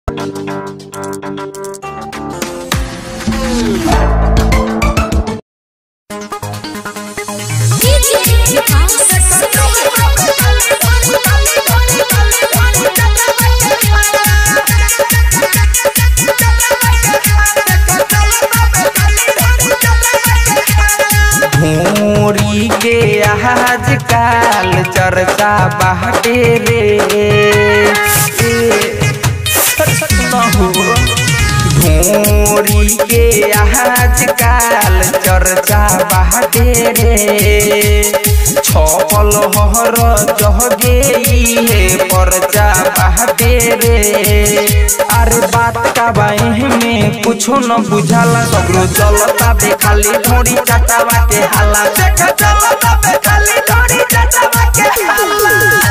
भोरी के आजकल चर्चा बाटे रे भोरी के आजकल चर्चा बाटे रे छपल हर जहगे हे परचा बाटे रे अरे बात का बाई में कुछो न बुझाला सगरो चलता बे खाली ढोड़ी चटावा के हाला देख चलता बे खाली ढोड़ी चटावा के हाला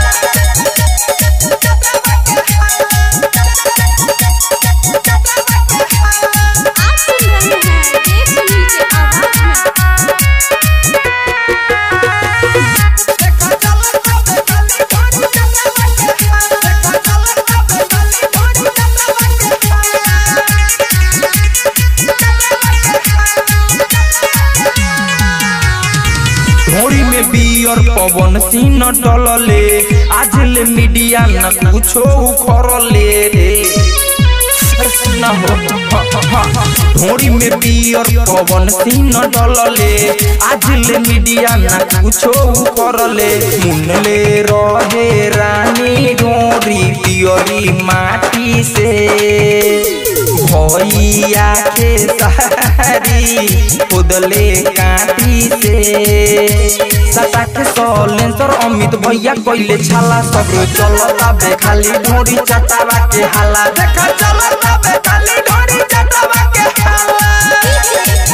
आप सुन रहे हैं देश सुनील के आवाज में घोड़ी में बियर पवन सिंह डलले आज ले मीडिया न कुछो उखड़ले रे सुना हो घोड़ी में बियर पवन सिंह डलले आज ले मीडिया न कुछो उखड़ले मुनले रहे रानी डोरी पियरी माटी से भैया के सारी खुदले काटी से सता के सलेंसर अमित भैया कोइले छाला सब चलता बे खाली ढोरी चटावा के हाला देखा चलता बे खाली ढोरी चटावा के हाला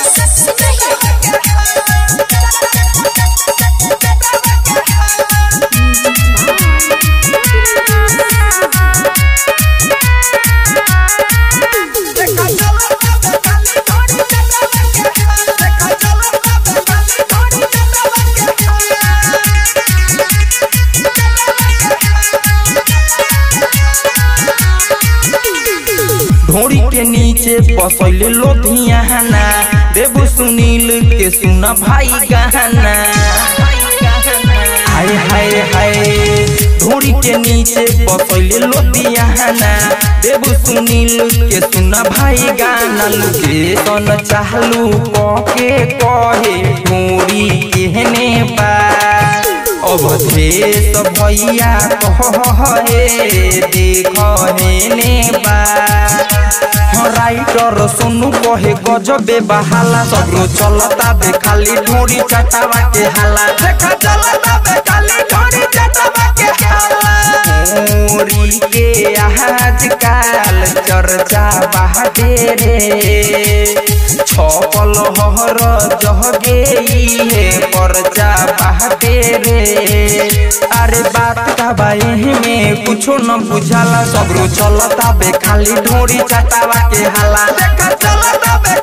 ढोरी के नीचे बसैले लोधियाना देबू सुनील के सुना भाई गहना हाय हाय हाय ढोरी के नीचे बसैले लोधियाना देबू सुनील के सुना भाई गाना लुके सन चाहलू कके कहे ढोरी केहने बा अवधेश भैया कहे देख हेने बा हाँ, राइटर सोनू कहे गजबे बहाला सगरो चलता बे खाली ढोरी चटावा के हाला देखा चलता बे खाली ढोरी चटावा के हाला मोरी के आजकल चर्चा बाटे रे छपल हर जहगे हे परचा बाटे रे अरे बात का बाई में कुछो न बुझाला सगरो चलता बे खाली ढोरी चटावा के हाला देखा चलता बे